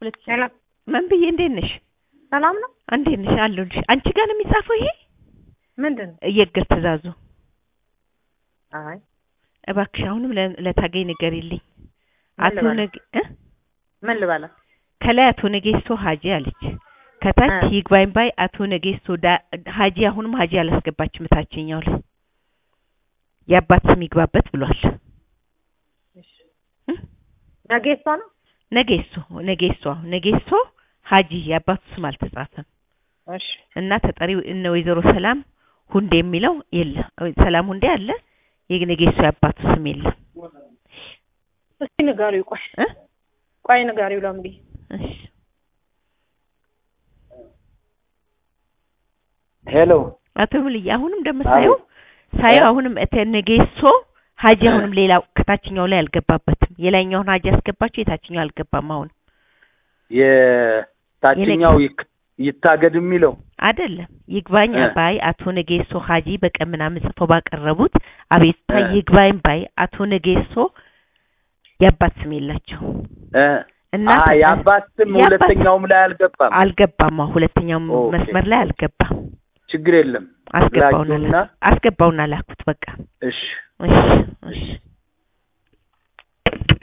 ሁለት ሺህ ሄሎ ምን ብዬ እንዴት ነሽ? ሰላም ነው? እንዴት ነሽ? አለሁልሽ። አንቺ ጋር ነው የሚጻፈው ይሄ ምንድን ነው? የእግር ትእዛዙ? አይ እባክሽ አሁንም ለ- ለታገኝ ንገሪልኝ። ምን አቶ ልበላት? ነግ እ? ምን ልበላት? ከላይ አቶ ነጌሶ ሀጂ አለች። ከታች እ። ይግባኝ ባይ አቶ ነጌሶ ዳ- ሀጂ አሁንም ሀጂ አላስገባችም። ታችኛው ላይ የአባት ስም ይግባበት ብሏል። እ? ነገ እሷ ነው? ነጌሶ ነጌሶ ነጌሶ ሀጂ የአባቱ ስም አልተጻፈም እሺ እና ተጠሪው እነ ወይዘሮ ሰላም ሁንዴ የሚለው የለም። ሰላም ሁንዴ አለ፣ የነጌሶ የአባቱ ስም የለም። እስቲ ንገሪው። ቆይ እ? ቆይ ንገሪው ለምቢ እሺ ሄሎ አቶ ሙልዬ አሁንም እንደምሳየው ሳየው እ? አሁንም እተ ነጌሶ ሀጂ አሁንም ሌላው ከታችኛው ላይ አልገባበትም። የላይኛውን ሀጂ ያስገባቸው የታችኛው አልገባም። አሁን የታችኛው ይክ- ይታገድ የሚለው አይደለም ይግባኝ እ። ባይ አቶ ነጌሶ ሀጂ በቀን ምናምን ጽፈው ባቀረቡት አቤቱታ እ። ይግባኝ ባይ አቶ ነጌሶ የአባት ስም የላቸው እ፣ እና አ ተጠ- የአባት ስም የአባት- ሁለተኛውም ላይ አልገባም። አልገባም። አሁን ሁለተኛው ኦኬ። መስመር ላይ አልገባም። ችግር የለም። አስገባውና ላኪውና አስገባውና ላኩት በቃ እሺ እሺ እሺ